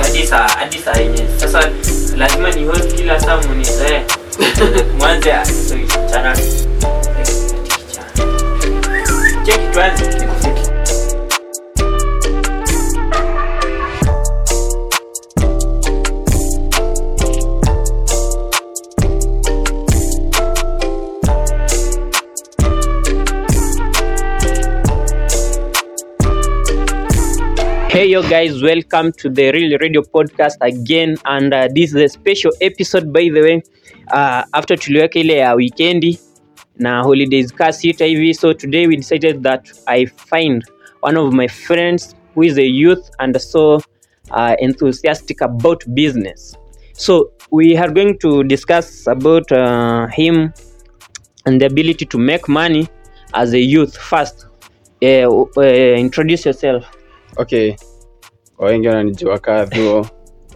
hadi saa hadi saa yenye sasa lazima ni host kila saa munizoe mwanze chana cheki tuanze nikufiki Hey yo guys, welcome to the Real Radio Podcast again and uh, this is a special episode by the way. Uh, after tuliweka ile ya weekendi na holidays ka sita hivi so today we decided that I find one of my friends who is a youth and so uh, enthusiastic about business. So we are going to discuss about uh, him and the ability to make money as a youth first. Uh, uh, introduce yourself. okay kwa wengi wananijua kadhuo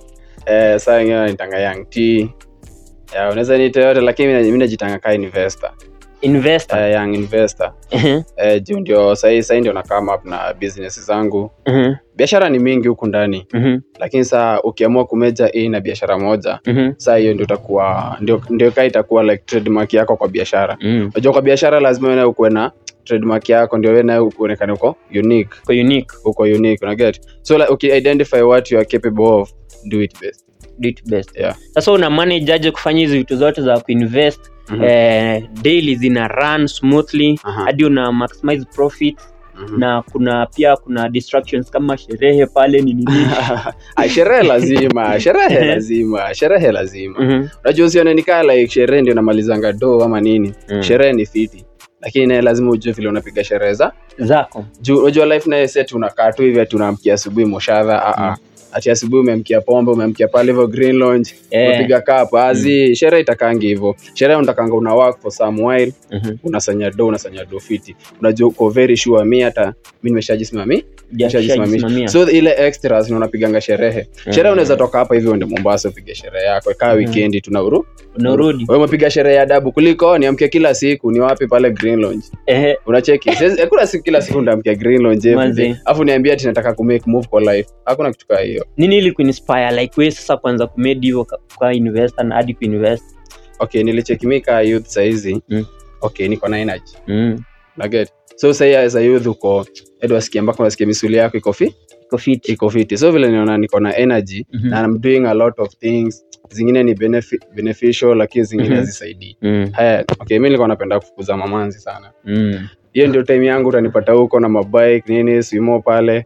eh, saa wengine wananitanga young t ya, unaweza niita yote lakini mi najitanga kaa investor Investor. eh, young investor Mhm, eh, juu ndio sahii sahii ndio na come up na business zangu mhm, biashara ni mingi huku ndani mhm, lakini saa ukiamua kumeja hii na biashara moja mhm, saa hiyo ndio utakuwa ndio, ndio kaa itakuwa like trademark yako kwa biashara mhm. unajua kwa biashara lazima wewe nayo ukuwe na trademark yako ndio wewe nayo uonekane uko unique Kwa unique, uko unique una get so like okay, identify what you are capable of do it best do it best. yeah Sasa una manage aje kufanya hizi vitu zote za kuinvest Mhm. eh, daily zina run smoothly Aha. hadi una maximize profit Mhm. na kuna pia kuna distractions kama sherehe pale ni nini. Ah, sherehe lazima sherehe lazima sherehe lazima Mhm, unajua usione nikaa like sherehe ndio namalizanga do ama nini Mm. sherehe ni fiti lakini naye lazima ujue vile unapiga sherehe za zako juu unajua life naye set unakaa tu hivi ati unaamkia asubuhi moshadha ah, ah. ati asubuhi umeamkia pombe umeamkia pale hivyo green lounge Eh. umepiga cup azi sherehe itakangi hivyo sherehe unatakanga una work for some while Mhm. unasanya do unasanya do fiti unajua uko very sure mi hata mi nimeshajisimami nimeshajisimamisha Shajisimamia. so ile extras ni unapiganga sherehe sherehe unaweza toka hapa hivi uende mombasa upige sherehe yako kaa weekendi tunauru unarudi wewe umepiga sherehe ya adabu kuliko niamke kila siku ni wapi pale green lounge Ehe, unacheki Siwezi- hakuna siku kila siku ndaamkia green lounge every Manze. day. alafu niambia ati nataka kumake move kwa life hakuna kitu kaa hiyo nini ili kuinspire like wewe sasa kwanza kumade hivyo ka- kwa investor na hadi kuinvest okay nilicheki mi kaa youth saizi Mm. okay niko na energy mm. naget so sahii as a youth uko edu wasikia mpaka wasikia misuli yako iko fi iko fit iko fiti so vile niona niko na energy Mhm. na I'm doing a lot of things zingine ni benefi beneficial lakini zingine Mhm. hazisaidii mm. haya okay mi nilikuwa napenda kufukuza mamanzi sana mm. hiyo ndio time yangu utanipata huko na mabike nini swimo pale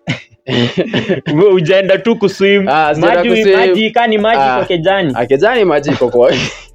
Wewe ujaenda tu kuswim Ah, sijaenda maji kuswim. maji kani maji Ah. kwa kejani akejani maji iko kwa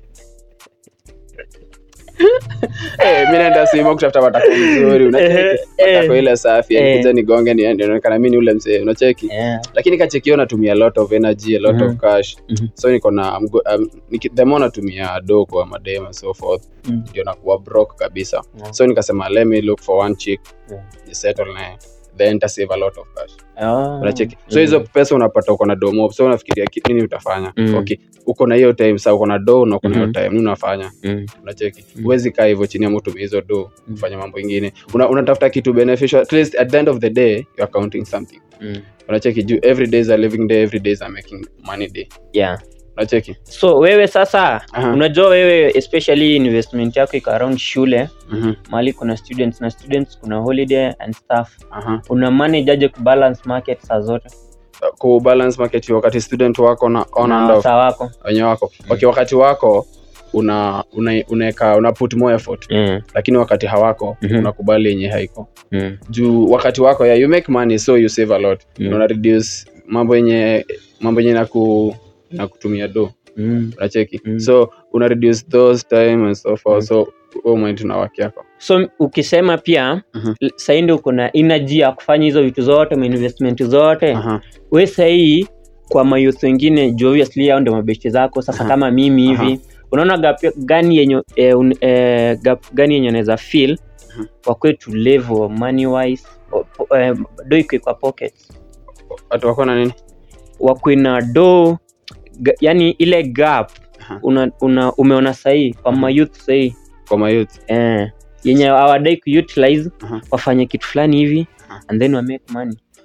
Eh, mi naenda swimo kutafuta matako mzuri Eh, unacheki eh. matako ile safi Eh. kuja nigonge niende naonekana mi ni ule mzee unacheki yeah. lakini kachekio natumia a lot of energy a lot Mhm. of cash Mhm. so niko na I'm go- um, niki- the more natumia do kwa madem and so forth Mm. ndio nakuwa broke kabisa Yeah. so nikasema let me look for one chick Yeah. ni settle naye then ta save a lot of cash Oh. unacheki so Mm. hizo pesa unapata uko na do mob so unafikiria ki- nini utafanya Mm. okay uko na hiyo time sa uko na do na uko na hiyo Mhm. time nini unafanya Mm. unacheki Mm. huwezi kaa hivyo chini ya mtu hizo do Mm. kufanya mambo ingine Una- unatafuta kitu beneficial at least at the end of the day you are counting something Mm. unacheki juu every day is a living day every day is a making money day yeah unacheki so wewe sasa Aha. unajua wewe especially investment yako iko around shule Mhm. mahali kuna students na students kuna holiday and stuff Aha. una manage aje kubalance market saa zote ku balance market wakati student wako na on na and off saa wako wenye wako okay, wakati wako una una unaweka una put more effort mm. lakini wakati hawako Mhm. unakubali yenye haiko Mm. juu wakati wako yeah, you make money so you save a lot Mm. una reduce mambo yenye mambo yenye naku nakutumia do Mm. unacheki Mm. so una reduce those time and so forth Mm. so wewe mind na waki yako so ukisema pia Mhm. l- sahii ndio kuna energy ya kufanya hizo vitu zote mainvestment zote Aha. we sahii kwa mayouth wengine juu obviously hao ndio mabeshte zako sasa Aha. kama mimi hivi unaona gap gani yenye eh, un, eh, gap gani yenye unaweza feel Mhm. kwa kwetu level money wise o- po- eh, do iko kwa pocket watu wako na nini wakwe na do ga, yani ile gap Aha. una, una umeona sahii kwa Mhm. mayouth sahii kwa mayouth eh, yenye hawadai kuutilize Aha. wafanye kitu fulani hivi Aha. and then wa make money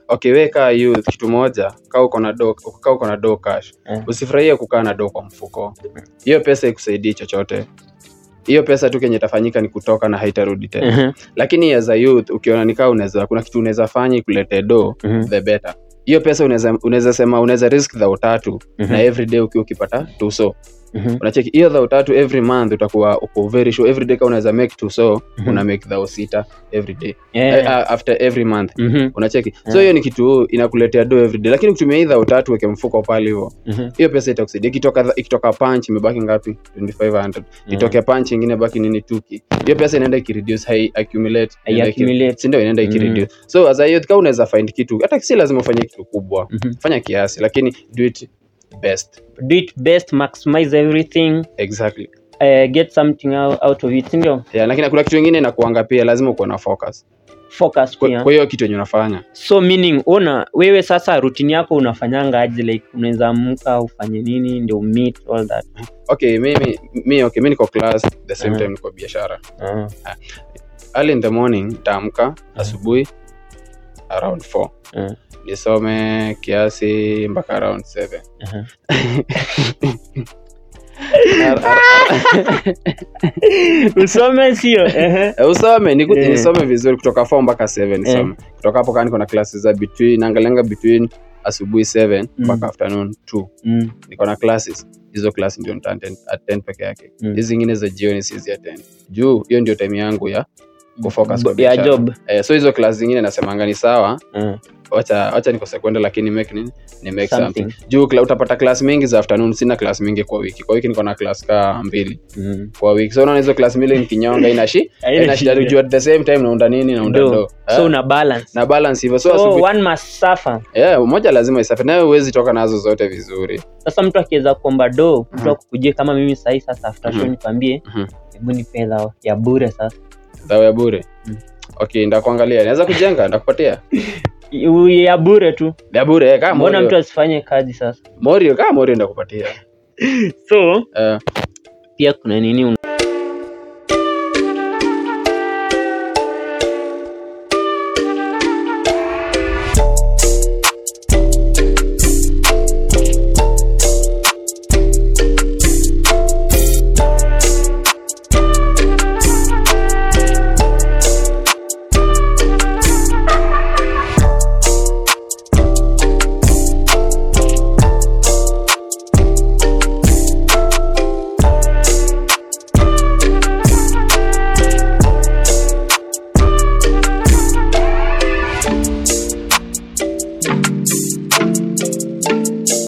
okay we kaa youth kitu moja kaa uko na do kaa uko na do cash Eh. usifurahie kukaa na do kwa mfuko hiyo pesa ikusaidii chochote hiyo pesa tu kenye itafanyika ni kutoka na haitarudi tena Mhm, lakini as a youth ukiona nikaa unaweza kuna kitu unaweza fanya ikulete do mhm, the better hiyo pesa unaweza unaweza sema unaweza risk dhao tatu mhm, na every day ukiwa ukipata tuso mhm, unacheki hiyo dhao tatu every month utakuwa uko very sure every day kama unaweza make tuso Mhm. una make dhao sita every day yeah, Eh, uh, after every month mhm, unacheki so Yeah. hiyo ni kitu inakuletea do every day lakini ukitumia hii dhao tatu weke mfuko pale hivyo mhm, hiyo pesa itakusaidia ikitoka ikitoka punch imebaki ngapi 2500 itoke punch ingine baki nini tuki hiyo pesa inaenda ikireduce hai accumulate inaenda iki- Accumulate. si ndio inaenda Mm. ikireduce so as a youth kama unaweza find kitu hata si lazima ufanye kitu kubwa mhm. fanya kiasi lakini do it best do it best maximize everything exactly uh, get something out, out of it sindio yeah, lakini kuna kitu ingine inakuanga pia lazima uko na focus focus kwa pia kwa hiyo kitu yenye unafanya so meaning una wewe sasa routine yako unafanyanga aje like unaweza amka ufanye nini ndio meet all that okay mimi mi okay mi niko class the same Mhm. time niko biashara uh, early in the morning nitaamka asubuhi around 4 uh, nisome kiasi mpaka around 7 uh-huh. usome sio Ehe. Eh, usome niku- Eh. nisome vizuri kutoka 4 mpaka 7 nisome kutoka hapo kaa niko na classes za between naangalianga between asubuhi 7 Mm. mpaka afternoon 2 Mm, niko na classes hizo class ndio nita attend- attend peke yake Mm. hizi zingine za jioni sizi attend juu hiyo ndio time yangu ya kufocus kwa ya biashara. job eh, so hizo class zingine nasemanga ni sawa uh, wacha wacha nikose kwenda lakini make nini ni make something, something juu kla, utapata class mingi za afternoon sina class mingi kwa wiki kwa wiki niko na class ka mbili Mm. kwa wiki so unaona hizo class mbili nikinyonga ina shi Haina ina shida shida. juu at the same time naunda nini naunda Do. do so Eh, una balance na balance hivyo so, so asubuhi one must suffer yeah, moja lazima isafi nayo huwezi toka nazo zote vizuri sasa mtu akiweza kuomba do mtu Mhm. akukujie kama mimi sahii sasa after show Mhm. nikwambie Mhm. hebu ni fedha ya bure sasa dhao ya bure Mm. okay ndakuangalia naweza kujenga ndakupatia Iu- ya bure tu ya bure eh, kama mbona mtu morio asifanye kazi sasa morio kama morio ndakupatia so Eh, pia kuna nini